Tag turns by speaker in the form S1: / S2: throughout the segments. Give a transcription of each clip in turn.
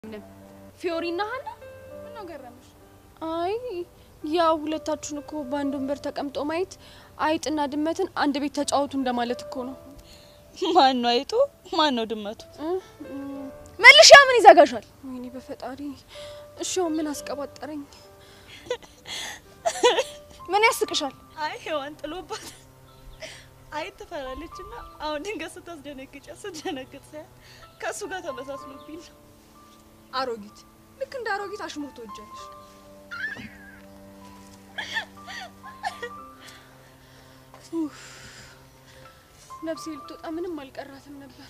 S1: ምንም ፊዮሪና ሀና
S2: ምነው ገረመሽ?
S1: አይ ያው ሁለታችሁን እኮ በአንድ ወንበር ተቀምጦ ማየት አይጥና ድመትን አንድ ቤት ተጫወቱ እንደማለት እኮ ነው።
S2: ማን ነው አይጡ? ማን ነው ድመቱ?
S1: መልሻ ምን ይዘጋሻል? ወይኔ በፈጣሪ እሺ፣ አሁን ምን አስቀባጠረኝ? ምን ያስቅሻል?
S2: አይ ሔዋን ጥሎባት አይጥ ትፈራለች እና አሁን ድንገት ስታስደነግጫ ስደነግጥ ሳያት ከእሱ ጋር ተመሳስሎብኝ ነው።
S1: አሮጊት፣ ልክ እንደ አሮጊት አሽሙር ትወጃለሽ። ኡፍ፣ ነፍሴ ልትወጣ ምንም አልቀራትም ነበር።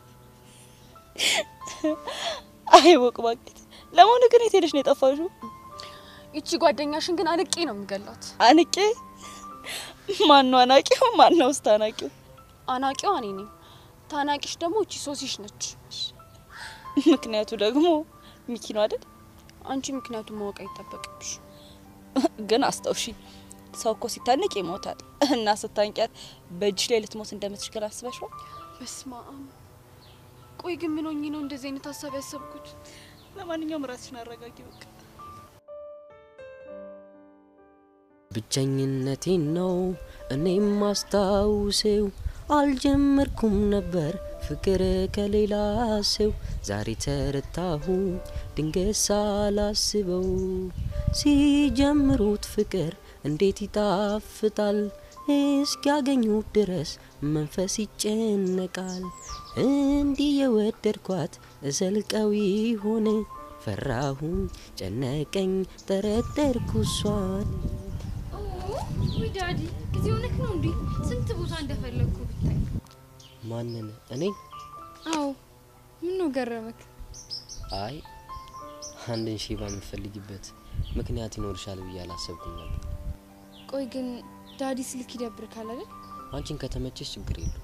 S2: አይ ወቅ ባቄት። ለመሆኑ ግን የት ሄደሽ ነው የጠፋሽው?
S1: ይቺ ጓደኛሽን ግን አንቄ ነው የምገላት።
S2: አንቄ? ማን ነው አናቂው? ማን ነው ውስጥ አናቂው?
S1: አናቂዋ እኔ ነኝ። ታናቂሽ ደግሞ እቺ ሶሲሽ ነች።
S2: ምክንያቱ ደግሞ ሚኪ ነው አይደል?
S1: አንቺ ምክንያቱም ማወቅ አይጠበቅብሽ።
S2: ግን አስታውሺ፣ ሰው እኮ ሲታነቅ ይሞታል እና ስታንቂያት በእጅሽ ላይ ልትሞት እንደምትችል አስበሽዋል?
S1: በስመ አብ። ቆይ ግን ምን ሆኜ ነው እንደዚህ አይነት ሀሳብ ያሰብኩት?
S2: ለማንኛውም ራስሽን አረጋጊ በቃ።
S3: ብቸኝነቴን ነው እኔም ማስታውሰው አልጀመርኩም ነበር ፍቅር ከሌላ ሰው ዛሬ ተረታሁ ድንገት ሳላስበው ሲጀምሩት ፍቅር እንዴት ይጣፍጣል እስኪያገኙት ድረስ መንፈስ ይጨነቃል እንዲህ የወደድኳት እዘልቀው ይሆን ፈራሁኝ ጨነቀኝ ጠረጠርኩ እሷን
S4: ውይ ዳዲ ጊዜ ሆነክ ነው እንዴ? ስንት ቦታ እንደፈለግኩ ብታይ።
S3: ማንን እኔ
S4: አዎ ምን ነው ገረመክ?
S3: አይ አንድን ሺባ የምፈልጊበት ምክንያት ይኖርሻል ብዬ አላሰብኩም ነበር
S4: ቆይ ግን ዳዲ ስልክ ይደብርካል አይደል?
S3: አንቺን ከተመቸሽ ችግር የለው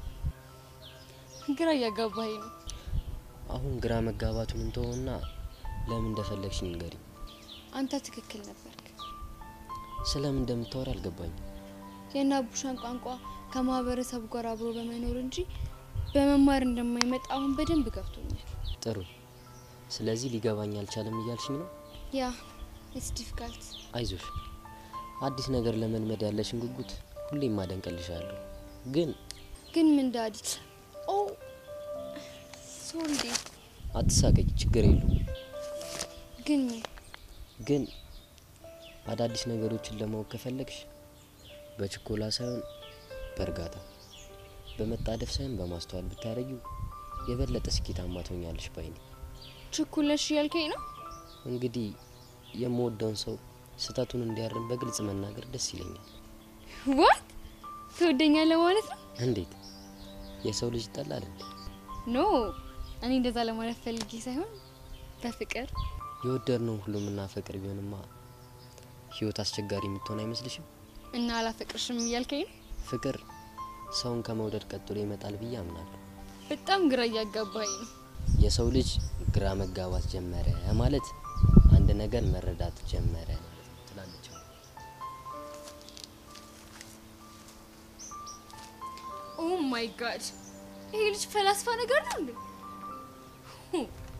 S4: ግራ እያጋባኝ ነው።
S3: አሁን ግራ መጋባቱን እንተውና ለምን እንደፈለግሽ ንገሪኝ
S4: አንተ ትክክል ነበርክ።
S3: ስለምን እንደምታወሪ አልገባኝም
S4: የእነ አቡሻን ቋንቋ ከማህበረሰቡ ጋር አብሮ በመኖር እንጂ በመማር እንደማይመጣ አሁን በደንብ ገብቶኛል።
S3: ጥሩ ስለዚህ ሊገባኝ አልቻለም እያልሽኝ ነው
S4: ያ ኢትስ ዲፊካልት።
S3: አይዞሽ አዲስ ነገር ለመልመድ ያለሽን ጉጉት ሁሌም አደንቅልሻለሁ ግን
S4: ግን ምን ዳዲ? ኦ ሶሪ ዴ
S3: አትሳቀቂ ችግር የለውም
S4: ግን ምን
S3: ግን አዳዲስ ነገሮችን ለማወቅ ከፈለግሽ በችኮላ ሳይሆን በእርጋታ በመጣደፍ ሳይሆን በማስተዋል ብታረጊው የበለጠ ስኬታማ ትሆኛለሽ ባይ ነኝ።
S4: ችኩለሽ እያልከኝ ነው?
S3: እንግዲህ የምወደውን ሰው ስህተቱን እንዲያርም በግልጽ መናገር ደስ ይለኛል።
S4: ዋት ትወደኛለህ ማለት ነው?
S3: እንዴት የሰው ልጅ ይጠላል እንዴ?
S4: ኖ እኔ እንደዛ ለማለት ፈልጌ ሳይሆን በፍቅር
S3: የወደድነውን ሁሉ የምናፈቅር ቢሆንማ ህይወት አስቸጋሪ የምትሆን አይመስልሽም?
S4: እና አላፈቅርሽም እያልከኝ ነው?
S3: ፍቅር ሰውን ከመውደድ ቀጥሎ ይመጣል ብዬ አምናለሁ።
S4: በጣም ግራ እያጋባኝ ነው።
S3: የሰው ልጅ ግራ መጋባት ጀመረ ማለት አንድ ነገር መረዳት ጀመረ ማለት ነው ትላለች።
S4: ኦ ማይ ጋድ ይሄ ልጅ ፈላስፋ ነገር ነው እንዴ? ሁ።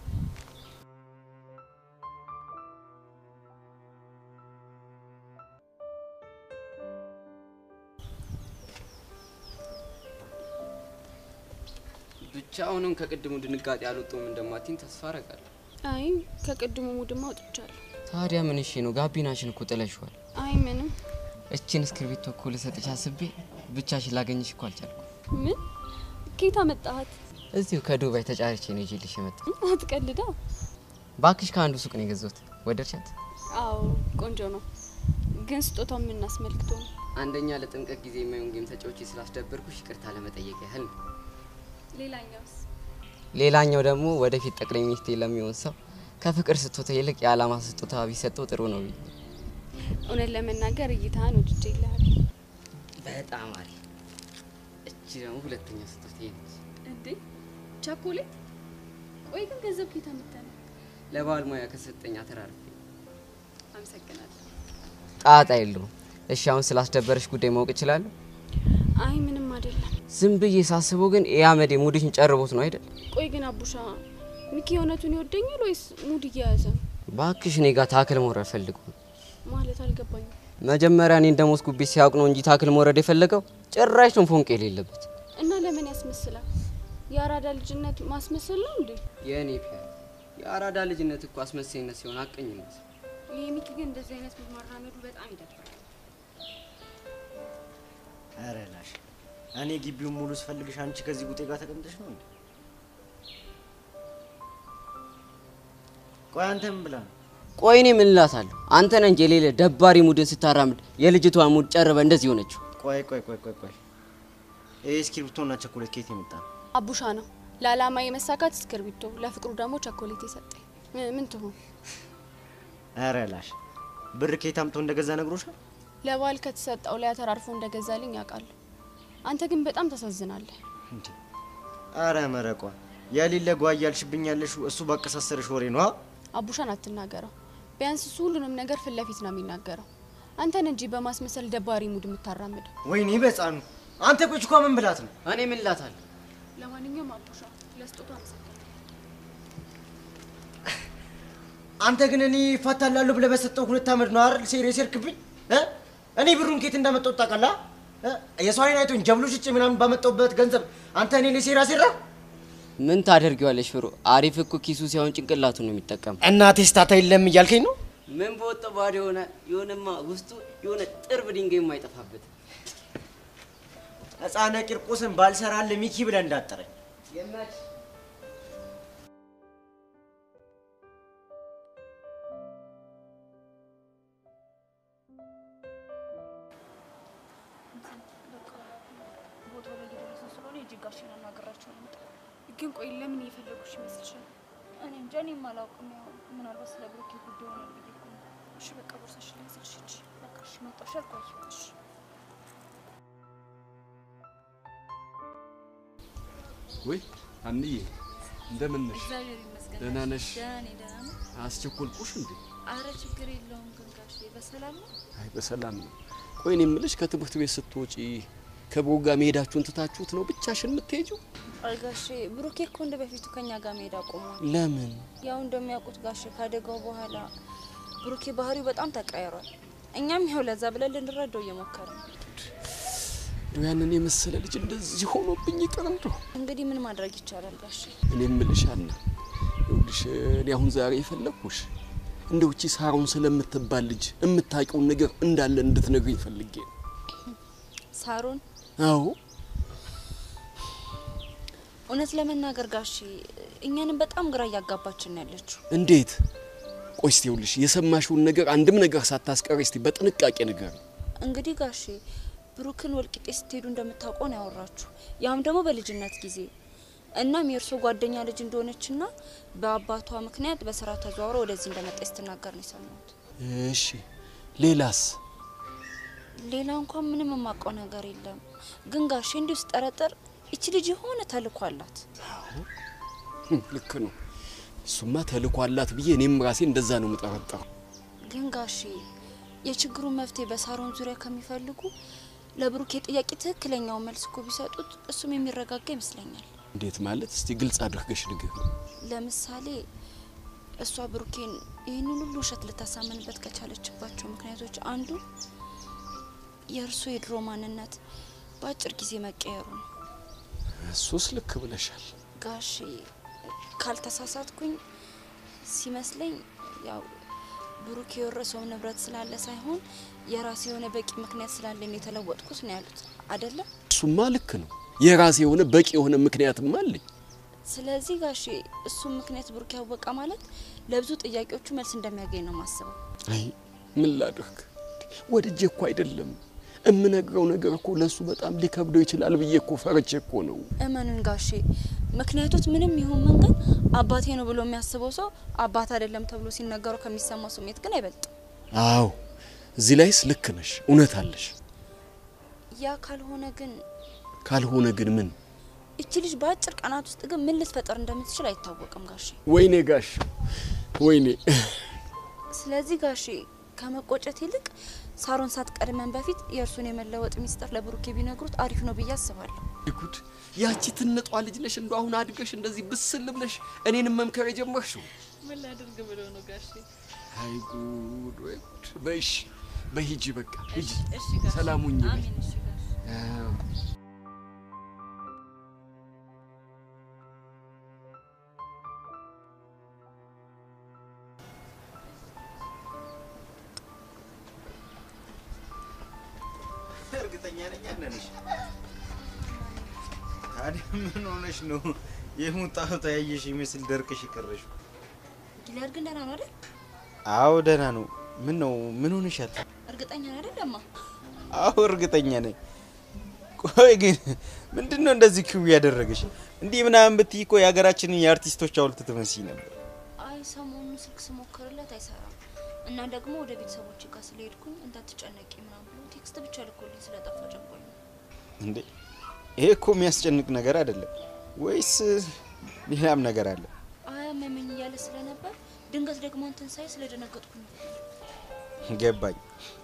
S5: ብቻ አሁንም ከቅድሙ ድንጋጤ አልወጡም እንደማቲን ተስፋ አረጋለሁ።
S1: አይ ከቅድሙ ሙድማ አውጥቻለሁ።
S5: ታዲያ ምን እሺ ነው? ጋቢናሽን እኮ ጥለሽዋል።
S1: አይ ምንም።
S5: እችን እስክርቢቶ እኮ ልሰጥሽ አስቤ ብቻሽን ላገኝሽ እኮ አልቻልኩ።
S1: ምን ኬታ መጣሃት?
S5: እዚሁ ከዱባይ ተጫርቼ ነው ይዤልሽ የመጣ።
S1: አትቀልዳ።
S5: ባክሽ ከአንዱ ሱቅ ነው የገዛሁት። ወደድሻት?
S1: አዎ ቆንጆ ነው፣ ግን ስጦታው ምን አስመልክቶ ነው?
S5: አንደኛ ለጥምቀት ጊዜ የማይሆን ጌም ተጫውቼ ስላስደበርኩሽ ይቅርታ ለመጠየቅ ያህል ነው።
S1: ሌላኛውስ?
S5: ሌላኛው ደግሞ ወደፊት ጠቅላይ ሚኒስቴር ለሚሆን ሰው ከፍቅር ስጦታ ይልቅ የዓላማ ስጦታ ቢሰጠው ጥሩ ነው ብዬ
S1: እውነት ለመናገር እይታህን ወድጄ ይልሃል።
S5: በጣም አሪፍ። እቺ ደግሞ ሁለተኛ ስጦታ ነች።
S1: እንዴ ቻኮሌት? ቆይ ግን ገንዘብ ኬታ መጣ ነው?
S5: ለባል ሙያ ከሰጠኝ አተራርፌ
S1: አመሰግናለሁ።
S5: ጣጣ የለውም። እሺ አሁን ስላስደበረሽ ጉዳይ ማወቅ እችላለሁ?
S1: አይ ምንም አይደለም።
S5: ዝም ብዬ ሳስበው ግን የአመዴ ሙድሽን ጨርቦት ነው አይደል?
S1: ቆይ ግን አቡሻ ሚኪ እውነቱን ይወደኛል ወይስ ሙድ እየያዘ ነው?
S5: ባክሽ እኔ ጋር ታክል መውረድ ፈልጉ።
S1: ማለት አልገባኝም።
S5: መጀመሪያ እኔ እንደሞስኩበት ሲያውቅ ነው እንጂ ታክል መውረድ የፈለገው ጭራሽ ነው ፎንቅ የሌለበት።
S1: እና ለምን ያስመስላል? የአራዳ ልጅነት ማስመሰል ነው እንዴ?
S5: የእኔ ፒያ የአራዳ ልጅነት እኮ አስመሳይነት ሲሆን አቀኝነት
S1: ይሄ ሚኪ ግን እንደዚህ አይነት ማራመዱ በጣም ይደብራል።
S6: ኧረ ላሽ እኔ ግቢውን ሙሉ ስፈልግሽ አንቺ ከዚህ ጉጤ ጋር ተቀምጠሽ ነው እንዴ? ቆይ አንተ ምን ብላ ነው?
S5: ቆይ እኔ ምን እላታለሁ? አንተ ነህ እንጂ የሌለ ደባሪ ሙድን ስታራምድ የልጅቷ ሙድ ጨርበ እንደዚህ ሆነችው።
S6: ቆይ ቆይ ቆይ ቆይ ቆይ ይህ እስክሪብቶና ቸኮሌት ከየት የመጣ ነው?
S1: አቡሻ ነው ለአላማ የመሳካት እስክርቢቶ፣ ለፍቅሩ ደግሞ ቸኮሌት የሰጠኝ። ምን- ምን ትሆን
S6: ኧረ ላሽ ብር ከየት አምጥቶ እንደገዛ ነግሮሻል?
S1: ለባል ከተሰጠው ላይ አተራርፎ እንደገዛልኝ ያውቃለሁ። አንተ ግን በጣም ታሳዝናለህ።
S6: እንዴ ኧረ መረቋ የሌለ ጓ እያልሽብኝ ያለሽው እሱ ባቀሳሰርሽ ወሬ ነው።
S1: አቡሻን አትናገረው። ቢያንስ እሱ ሁሉንም ነገር ፊት ለፊት ነው የሚናገረው። አንተን እንጂ በማስመሰል ደባሪ ሙድ የምታራምደው።
S6: ወይኔ በጻኑ አንተ ቆይች እኮ ምን ብላት ነው?
S5: እኔ ምን እላታለሁ?
S1: ለማንኛውም አቡሻ ለስጦታ አመሰግናለሁ።
S6: አንተ ግን እኔ ይፋታላለሁ ብለህ በሰጠው ሁለት ዓመት ነው አይደል ሴር የሰርክብኝ እ? እኔ ብሩን ኬት እንዳመጣው ታውቃለህ? እ? የሰው አይን አይቶኝ ጀብሎ ሽጬ ምናምን ባመጣውበት ገንዘብ አንተ እኔ ላይ ሴራ ሴራ
S5: ምን ታደርጊዋለሽ ፍሩ? አሪፍ እኮ ኪሱ ሲሆን ጭንቅላቱ ነው የሚጠቀም።
S6: እና ቴስታታ የለም እያልከኝ ነው?
S5: ምን በወጣ ባዶ የሆነ የሆነማ ውስጡ የሆነ ጥርብ ድንጋይ የማይጠፋበት
S6: ሕፃነ ቂርቆስን ባልሰራለ ሚኪ ብለህ እንዳጠረኝ
S2: ቦታው ላይ እየደረስን ስለሆነ እጅግ ጋሽን አናግራቸው ነው የምመጣው።
S1: ግን ቆይ ለምን እየፈለጉሽ ይመስልሻል?
S2: እኔ እንጃ እኔም አላውቅም። ያው ምናልባት ስለ ብሩኬ ጉዳይ ሆናል ብዬ እኮ ነው።
S1: እሺ በቃ ቦርሳሽ ላይ ያዝልሽ ሂጂ።
S2: በቃ እሺ መጣሁ። እሺ አልቆይም። እሺ
S7: ወይ አንዬ እንደምን ነሽ?
S2: እግዚአብሔር ይመስገን።
S7: ደህና ነሽ?
S2: ደህና ነኝ። ደህና ነኝ።
S7: አስቸኮልኩሽ እንዴ?
S2: አረ ችግር የለውም። ግን ጋሼ በሰላም ነው?
S7: አይ በሰላም ነው። ቆይ እኔ የምልሽ ከትምህርት ቤት ስትወጪ ከብሩ ጋር መሄዳችሁን ትታችሁት ነው ብቻሽን የምትሄጂው?
S2: አይ ጋሼ ብሩኬ እኮ እንደ በፊቱ ከኛ ጋር መሄድ አቁሟል።
S7: ለምን?
S2: ያው እንደሚያውቁት ጋሼ ካደጋው በኋላ ብሩኬ ባህሪው በጣም ተቀያይሯል። እኛም ያው ለዛ ብለን ልንረዳው እየሞከርን ነው።
S7: እንደው ያንን የመሰለ ልጅ እንደዚህ ሆኖብኝ ይቅር እንደው
S2: እንግዲህ ምን ማድረግ ይቻላል ጋሼ?
S7: እኔ የምልሽ አና ይኸውልሽ እኔ አሁን ዛሬ የፈለግኩሽ እንደው እቺ ሳሮን ስለምትባል ልጅ የምታውቂውን ነገር እንዳለ እንድትነግሪኝ ፈልጌ ነው።
S2: ሳሮን
S7: አዎ
S2: እውነት ለመናገር ጋሼ እኛንም በጣም ግራ እያጋባችን ነው ያለችው።
S7: እንዴት? ቆይ እስቲ ይኸውልሽ የሰማሽውን ነገር አንድም ነገር ሳታስቀሪ እስቲ በጥንቃቄ ነገር
S2: እንግዲህ ጋሼ ብሩክን ወልቂጤ ስትሄዱ እንደምታውቀው ነው ያወራችሁ። ያም ደግሞ በልጅነት ጊዜ እናም የእርሶ ጓደኛ ልጅ እንደሆነችና በአባቷ ምክንያት በስራ ተዘዋውሮ ወደዚህ እንደመጣች ስትናገር ነው የሰማሁት።
S7: እሺ ሌላስ?
S2: ሌላ እንኳን ምንም የማውቀው ነገር የለም። ግን ጋሼ እንዲሁ ስጠረጥር ይቺ ልጅ የሆነ ተልእኮ አላት።
S7: ህም፣ ልክ ነው። እሱማ ተልእኮ አላት ብዬ እኔም ራሴ እንደዛ ነው የምጠረጠረው።
S2: ግን ጋሼ የችግሩን መፍትሄ በሳሮን ዙሪያ ከሚፈልጉ ለብሩኬ ጥያቄ ትክክለኛውን መልስ እኮ ቢሰጡት እሱም የሚረጋጋ ይመስለኛል።
S7: እንዴት ማለት? እስቲ ግልጽ አድርገሽ ንገር።
S2: ለምሳሌ እሷ ብሩኬን ይህንን ሁሉ ውሸት ልታሳምንበት ከቻለችባቸው ምክንያቶች አንዱ የእርሱ የድሮ ማንነት በአጭር ጊዜ መቀየሩ ነው።
S7: እሱስ ልክ ብለሻል።
S2: ጋሼ ካልተሳሳትኩኝ ሲመስለኝ ያው ብሩክ የወረሰው ንብረት ስላለ ሳይሆን የራሴ የሆነ በቂ ምክንያት ስላለኝ ነው የተለወጥኩት ነው ያሉት አይደለም።
S7: እሱማ ልክ ነው። የራሴ የሆነ በቂ የሆነ ምክንያትም አለኝ።
S2: ስለዚህ ጋሼ እሱም ምክንያት ብሩክ ያወቀ ማለት ለብዙ ጥያቄዎቹ መልስ እንደሚያገኝ ነው ማስበው።
S7: አይ ምን ላድርግ? ወድጄ እኮ አይደለም እምነግረው ነገር እኮ ለእሱ በጣም ሊከብደው ይችላል ብዬ እኮ ፈርቼ እኮ ነው።
S2: እመኑን ጋሼ፣ ምክንያቶች ምንም ይሁን ምን ግን አባቴ ነው ብሎ የሚያስበው ሰው አባት አይደለም ተብሎ ሲነገረው ከሚሰማው ስሜት ግን አይበልጥም።
S7: አዎ እዚህ ላይስ ልክ ነሽ፣ እውነት አለሽ።
S2: ያ ካልሆነ ግን
S7: ካልሆነ ግን ምን?
S2: እቺ ልጅ በአጭር ቀናት ውስጥ ግን ምን ልትፈጠር እንደምትችል አይታወቅም ጋሼ።
S7: ወይኔ ጋሽ ወይኔ
S2: ስለዚህ ጋሼ ከመቆጨት ይልቅ ሳሮን ሳትቀድመን በፊት የእርሱን የመለወጥ ሚስጥር ለብሩኬ ቢነግሩት አሪፍ ነው ብዬ አስባለሁ።
S7: ጉድ! ያቺ ትንጧ ልጅ ነሽ እንደው አሁን አድገሽ እንደዚህ ብስል ብለሽ እኔንም መምከር የጀመርሽው?
S8: ምን ላድርግ ብለው ነው ጋሼ?
S7: አይ ጉድ ወይ ጉድ! በይሽ በሂጂ በቃ ሂጂ፣
S8: እሺ ጋሼ።
S7: ሰላም ሁኚ በይ።
S2: አሜን። እሺ ጋሽ
S7: አዎ።
S6: እርግጠኛ ነኝ አለንሽ። ታዲያ ምን ሆነሽ ነው የሙጣው ተያየሽ ይመስል ደርቅሽ የቀረሽው?
S2: ጊሊያድ ግን ደህና ነው አይደል?
S6: አዎ ደህና ነው። ምን ነው ምን ሆነሻል?
S2: እርግጠኛ ነው አይደል? እማ
S6: አዎ እርግጠኛ ነኝ። ቆይ ግን ምንድን ነው እንደዚህ ክው ያደረገሽ? እንዲህ ምናምን ብትይ እኮ የሀገራችንን የአርቲስቶች ሐውልት ትመስይ ነበር።
S2: አይ ሰሞኑን ስልክ ስሞክርለት አይሰራም እና ደግሞ ወደ ቤተሰቦች ጋር ስለሄድኩኝ እንዳትጨነቂ ምናምን ብሎ ቴክስት ብቻ ልኮልኝ ስለጠፋ ጨንቆኝ ነው።
S6: እንዴ ይሄ እኮ የሚያስጨንቅ ነገር አይደለም ወይስ ሌላም ነገር አለ?
S2: አይ አመመኝ እያለ ስለነበር ድንገት ደግሞ እንትን ሳይ ስለደነገጥኩኝ ነው።
S6: ገባኝ።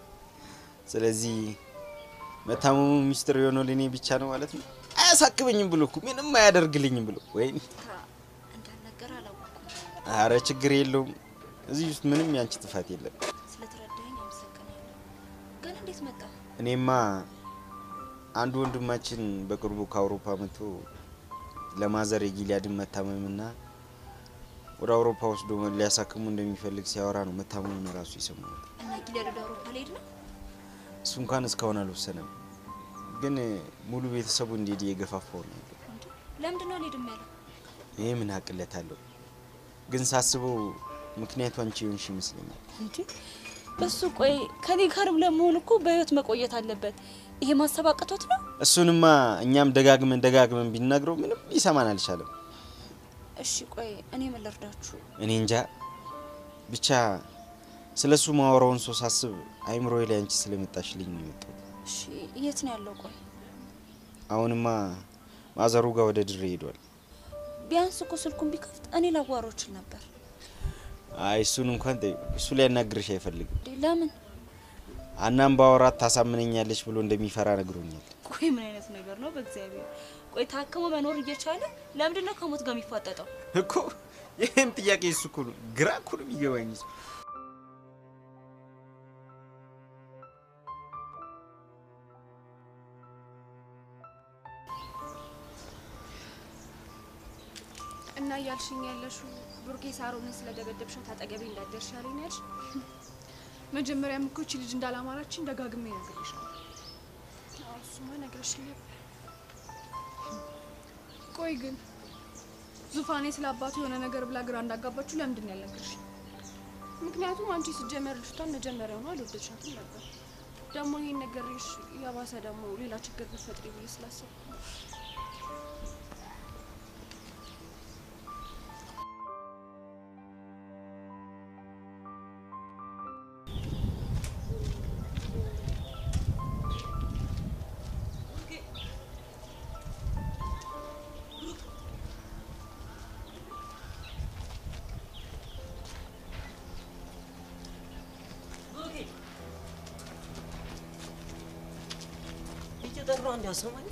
S6: ስለዚህ መታመሙ ሚስጥር የሆነው ለእኔ ብቻ ነው ማለት ነው። አያሳክበኝም ብሎ እኮ ምንም አያደርግልኝም ብሎ ወይ
S2: ታ እንዳልነገር አላወቅኩም።
S6: አረ ችግር የለውም። እዚህ ውስጥ ምንም ያንቺ ጥፋት የለም።
S2: ስለተረዳኸኝ አመሰግናለሁ። ግን እንዴት መጣ?
S6: እኔማ አንድ ወንድማችን በቅርቡ ከአውሮፓ መጥቶ ለማዘር የጊሊያድን መታመምና ወደ አውሮፓ ወስዶ ሊያሳክሙ እንደሚፈልግ ሲያወራ ነው መታመሙን ራሱ የሰማሁት።
S2: እና ጊሊያድ ወደ አውሮፓ ሊሄድ ነው?
S6: እሱ እንኳን እስካሁን አልወሰነም፣ ግን ሙሉ ቤተሰቡ እንዲሄድ እየገፋፋው ነው ያለው።
S2: እንዴ ለምንድን ነው አልሄድም ያለው?
S6: ይሄ ምን አቅለት አለው? ግን ሳስበው ምክንያቱ አንቺ የሆንሽ ይመስለኛል።
S2: እንዴ እሱ ቆይ ከኔ ጋርም ለመሆን እኮ በህይወት መቆየት አለበት። ይሄ ማሰብ አቅቶት ነው?
S6: እሱንማ እኛም ደጋግመን ደጋግመን ቢናግረው ምንም ሊሰማን አልቻለም።
S2: እሺ ቆይ እኔ ምን ልርዳችሁ?
S6: እኔ እንጃ ብቻ ስለ እሱ ማወራውን ሰው ሳስብ አይምሮዬ ላይ አንቺ ስለመጣሽልኝ ነው የመጣው።
S2: እሺ የት ነው ያለው? ቆይ
S6: አሁንማ ማዘሩ ጋር ወደ ድሬ ሄዷል።
S2: ቢያንስ እኮ ስልኩን ቢከፍት እኔ ላዋራው እችል ነበር።
S6: አይ እሱን እንኳን ተይው፣ እሱ ሊያናግርሽ አይፈልግም።
S2: እንዴ ለምን?
S6: አናም ባወራት ታሳምነኛለች ብሎ እንደሚፈራ ነግሮኛል።
S2: ቆይ ምን አይነት ነገር ነው? በእግዚአብሔር ቆይ ታክሞ መኖር እየቻለ ለምንድን ነው ከሞት ጋር የሚፋጠጠው?
S6: እኮ ይህም ጥያቄ እሱ እኮ ነው ግራ እኮ ነው የሚገባኝ እሱ።
S1: እና እያልሽኝ ያለሽው ብሩኬ ሳሮንን ስለደበደብሻት አጠገቤ እንዳደርሽ ያለኝ ነው ያልሽ? መጀመሪያም እኮ ይቺ ልጅ እንዳላማራችን ደጋግሜ ነግሬሻለሁ። አዎ እሱማ ነግረሽኝ ነበር። ቆይ ግን ዙፋኔ ስለ አባቱ የሆነ ነገር ብላ ግራ እንዳጋባችሁ ለምንድን ነው ያልነገርሽኝ? ምክንያቱም አንቺ ስጀመር ልጅቷን መጀመሪያውኑ አልወደድሻትም ነበር። ደግሞ ይሄን ነገርሽ የባሰ ደግሞ ሌላ ችግር ብትፈጥሪ ብዬ ስላሰብኩ ነው።
S9: እየጠራሁ እንዲያሰማኝ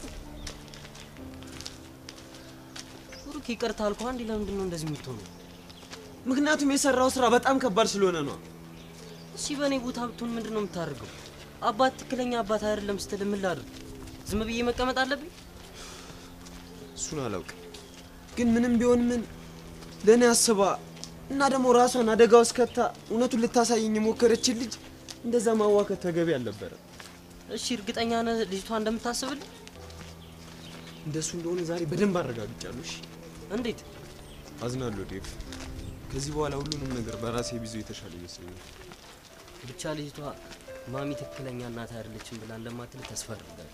S9: ብሩክ ይቅርታ አልኩህ። አንዴ ለምንድን ነው እንደዚህ የምትሆነው?
S10: ምክንያቱም የሰራው ስራ በጣም ከባድ ስለሆነ ነው።
S9: እሺ በእኔ ቦታ ብትሆን ምንድን ነው የምታደርገው? አባት ትክክለኛ አባት አይደለም ስትል ምን ላድርግ? ዝም ብዬ መቀመጥ አለብኝ?
S10: እሱን አላውቅም፣ ግን ምንም ቢሆን ምን ለእኔ አስባ እና ደግሞ ራሷን አደጋ ውስጥ ከታ እውነቱን ልታሳየኝ የሞከረችን ልጅ እንደዛ ማዋከት ተገቢ አልነበረም።
S9: እሺ እርግጠኛ ነህ ልጅቷ እንደምታስብልኝ?
S10: እንደሱ እንደሆነ ዛሬ በደንብ አረጋግጫለሁ። እሺ
S9: እንዴት?
S10: አዝናለሁ ዴቭ። ከዚህ በኋላ ሁሉንም ነገር በራሴ ቢዞ የተሻለ ይመስለኛል።
S9: ብቻ ልጅቷ ማሚ ትክክለኛ እናት አይደለችም ብላ እንደማትል ተስፋ አድርጋለሁ።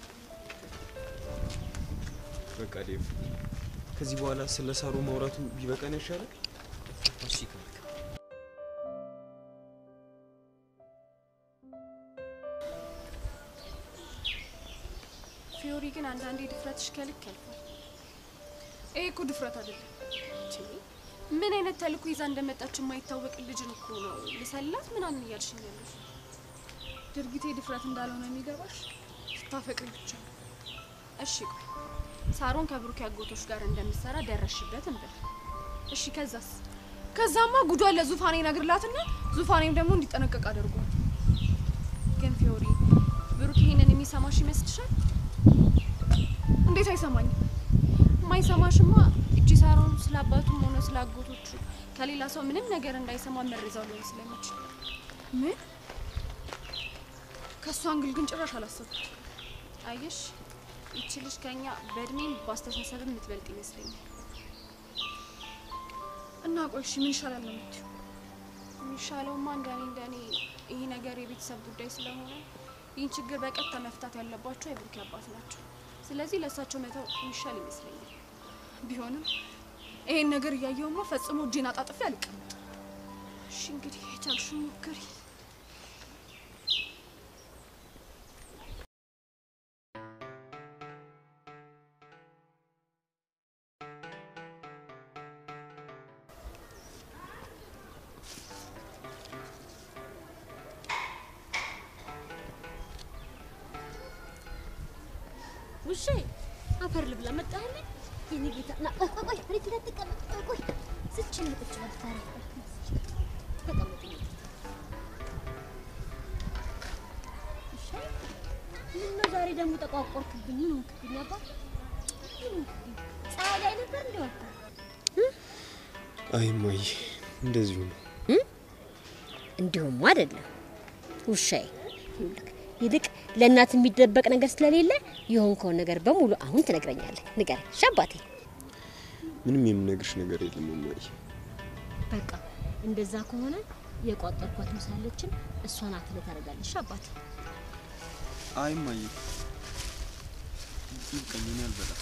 S10: በቃ ዴቭ፣ ከዚህ በኋላ ስለ ሳሩ ማውራቱ ቢበቃን ይሻላል።
S9: እሺ ካልክ
S1: ፊዮሪ ግን አንዳንዴ ድፍረትሽ ከልክ ያልፋል። ይሄ እኮ ድፍረት አይደለም። ቺ ምን አይነት ተልእኮ ይዛ እንደመጣች የማይታወቅ ልጅን እኮ ነው ልሰላት ምናምን እያልሽኝ ያለሽ። ድርጊቴ ድፍረት እንዳልሆነ የሚገባሽ ስታፈቅሪ ብቻ ነው። እሺ ቆይ ሳሮን ከብሩክ አጎቶች ጋር እንደምትሰራ ደረሽበት እንበል። እሺ ከዛስ? ከዛማ ጉዷን ለዙፋኔ ነግርላትና ዙፋኔም ደግሞ እንዲጠነቀቅ አድርጓል። ግን ፊዮሪ ብሩክ ይሄንን የሚሰማሽ ይመስልሻል? እንዴት አይሰማኝም? የማይሰማሽማ እቺ ሳሮን ስለ አባቱም ሆነ ስለ አጎቶቹ ከሌላ ሰው ምንም ነገር እንዳይሰማ መረዛው ሊሆን ስለሚችል ምን ከእሷ አንግል ግን ጭራሽ አላሰብኩት። አየሽ ይቺ ልጅ ከኛ በእድሜም በአስተሳሰብም የምትበልጥ ይመስለኛል። እና ቆይ እሺ ምን ይሻላል ነው የምትይው? የሚሻለውማ እንደኔ እንደኔ ይሄ ነገር የቤተሰብ ጉዳይ ስለሆነ ይህን ችግር በቀጥታ መፍታት ያለባቸው የብሩክ አባት ናቸው። ስለዚህ ለእሳቸው መተው የሚሻል ይመስለኛል። ቢሆንም ይሄን ነገር እያየውማ ፈጽሞ እጄን አጣጥፌ አልቀመጥ። እሺ እንግዲህ የቻልሽውን ሞክሪ።
S11: ውሼ አፈር ልብላ መጣህልኝ? የኔ ጌታ ና ቆይ ቆይ ቆይ መሬት ላይ ተቀመጥ። ቆይ ቆይ ስች ነው ቁጭ በል ታዲያ። ተቀመጥ። የኔ ጌታ። ውሼ ምነው ዛሬ ደግሞ ተቋቆርክብኝ? ምን ሆንክብኝ አባ? ምን ሆንክብኝ? ፀሐይ ላይ ነበር እንደ ወጣ
S10: አይ እማዬ እንደዚሁ ነው።
S11: እንዲሁም አይደለም ውሻዬ። ይኸውልህ ይልቅ ለእናት የሚደበቅ ነገር ስለሌለ የሆንከውን ነገር በሙሉ አሁን ትነግረኛለህ። ንገረኝ እሺ አባቴ።
S10: ምንም የምነግርሽ ነገር የለም እማዬ።
S11: በቃ እንደዛ ከሆነ የቋጠርኳት ምሳለችን እሷን አትለ ታደርጋለሽ አባቴ።
S10: አይ እማዬ ይብቃኝ፣ እኔ አልበላም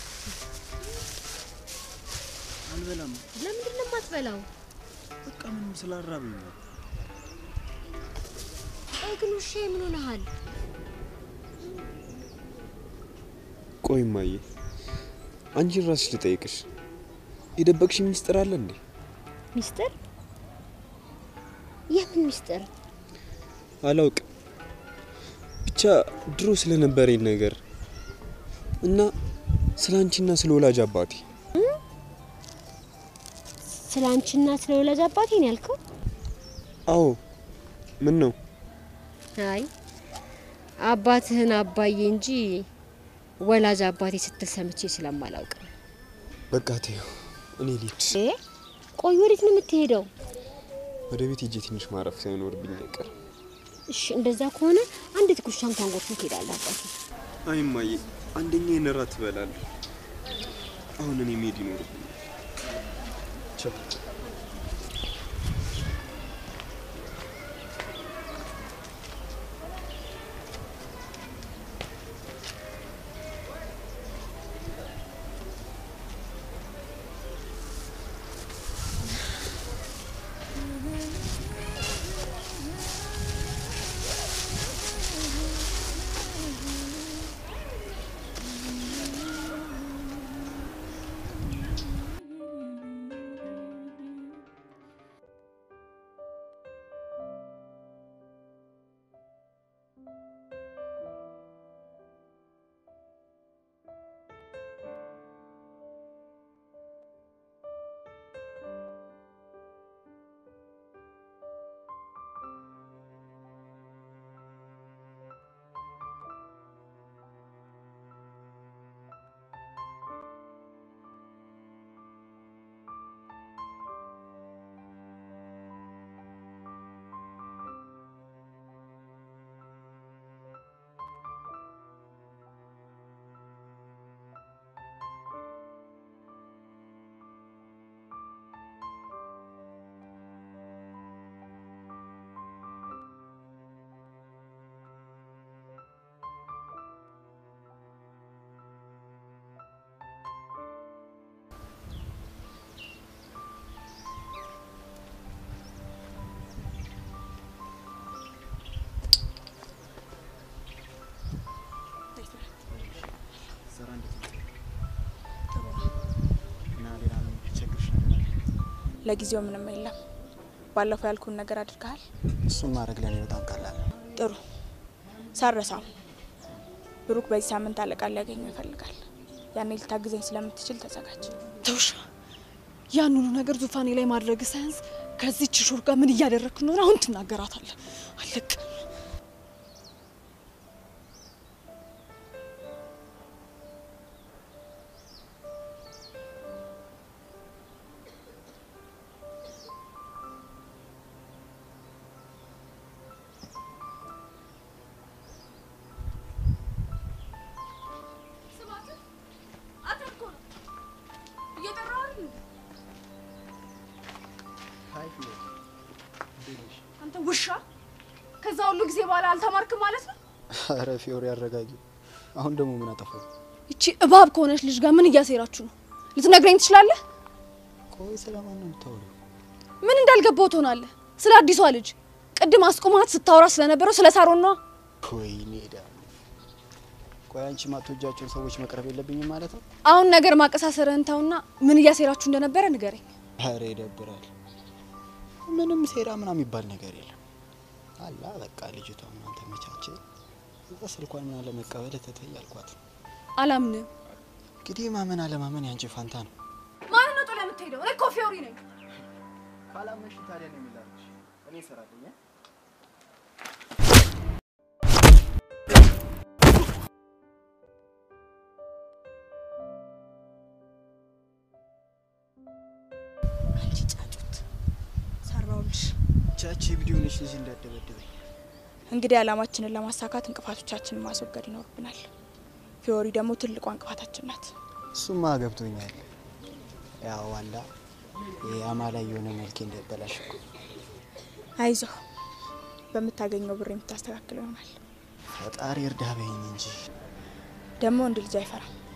S10: አልበላም።
S11: ለምንድን ነው የማትበላው?
S10: በቃ ምንም ስላራበኝ ነው።
S11: ቆይ ግን ውሻዬ ምን ሆነሃል?
S10: ቆይ እማዬ አንቺን ራስሽ ልጠይቅሽ፣ የደበቅሽ ሚስጥር አለ እንዴ?
S11: ሚስጥር? የምን ሚስጥር?
S10: አላውቅም። ብቻ ድሮ ስለነበረኝ ነገር እና ስለ አንቺና ስለ ወላጅ አባቴ
S11: ስለ አንቺና ስለ ወላጅ አባቴ ነው ያልከው?
S10: አዎ። ምን ነው?
S11: አይ አባትህን አባዬ እንጂ ወላጅ አባቴ ስትል ሰምቼ ስለማላውቅ ነው።
S10: በቃ ተይው፣ እኔ ልሂድ።
S11: እ ቆይ ወዴት ነው የምትሄደው?
S10: ወደ ቤት ሄጄ ትንሽ ማረፍ ሳይኖርብኝ አይቀርም።
S11: እሺ እንደዛ ከሆነ አንዲት ጉርሻ እንኳን ጎርሰን ትሄዳለህ አባቴ።
S10: አይ እማዬ፣ አንደኛ የነራት ትበላለሁ። አሁን እኔ መሄድ ይኖርብኛል። ቻው።
S12: ስራ እንዴት ነው? እና ሌላ ምን የሚቸግርሽ ነገር አለ?
S13: ለጊዜው ምንም የለም። ባለፈው ያልኩን ነገር አድርገሃል።
S12: እሱን ማድረግ ለእኔ በጣም ቀላል ነው።
S13: ጥሩ ሳረሳው። ብሩክ በዚህ ሳምንት አለቃ ሊያገኘው ይፈልጋል። ያኔ ልታግዘኝ ስለምትችል ተዘጋጅ።
S1: ተውሻ ያን ሁሉ ነገር ዙፋኔ ላይ ማድረግ ሳያንስ ከዚች ሹር ጋር ምን እያደረግክ እንደሆነ አሁን ትናገራታለህ። አለቅ አንተ ውሻ! ከዛ ሁሉ ጊዜ በኋላ አልተማርክም ማለት ነው?
S12: ኧረ ፊዮሪ አረጋጊ። አሁን ደግሞ ምን አጠፋው?
S1: እቺ እባብ ከሆነች ልጅ ጋር ምን እያሴራችሁ ነው? ልትነግረኝ ትችላለህ?
S12: ቆይ ስለማን ነው የምታወሪው?
S1: ምን እንዳልገባው ትሆናለህ? ስለ አዲሷ ልጅ ቅድም አስቆማት ስታወራ ስለነበረው ስለ ሳሮን ነዋ።
S12: ወይኔ ዳ ቆይ አንቺ ማትወጃቸውን ሰዎች መቅረብ የለብኝም ማለት ነው?
S1: አሁን ነገር ማቀሳሰርህን ተውና ምን እያሴራችሁ እንደነበረ ንገረኝ።
S12: ኧረ ይደብራል። ምንም ሴራ ምናምን የሚባል ነገር የለም። አላ በቃ ልጅቷ ምናምን ተመቻቸ። እዛ ስልኳን ምናምን ለመቀበል ተተይ አልኳት።
S1: አላምንም።
S12: እንግዲህ ማመን አለማመን ያንቺ ፋንታ ነው።
S1: ማን ነው ጥለህ የምትሄደው? እኔ እኮ ፊዮሪ ነኝ።
S12: ካላመንሽ ታዲያ ነው የሚላልሽ። እኔ እሰራለሁ።
S13: አንቺ ጫጩት ሰራውልሽ።
S12: ቻቺ ቪዲዮ ነሽ ልጅ እንዳደበደበኝ።
S13: እንግዲህ ዓላማችንን ለማሳካት እንቅፋቶቻችንን ማስወገድ ይኖርብናል። ፊዮሪ ደግሞ ትልቋ እንቅፋታችን ናት።
S12: እሱማ ገብቶኛል። ያው አላ የአማላይ የሆነ መልኬ እንዳይበላሽ እኮ
S13: አይዞህ፣ በምታገኘው ብር የምታስተካክለው ይሆናል።
S12: ፈጣሪ እርዳ በይኝ እንጂ
S13: ደግሞ ወንድ ልጅ አይፈራም።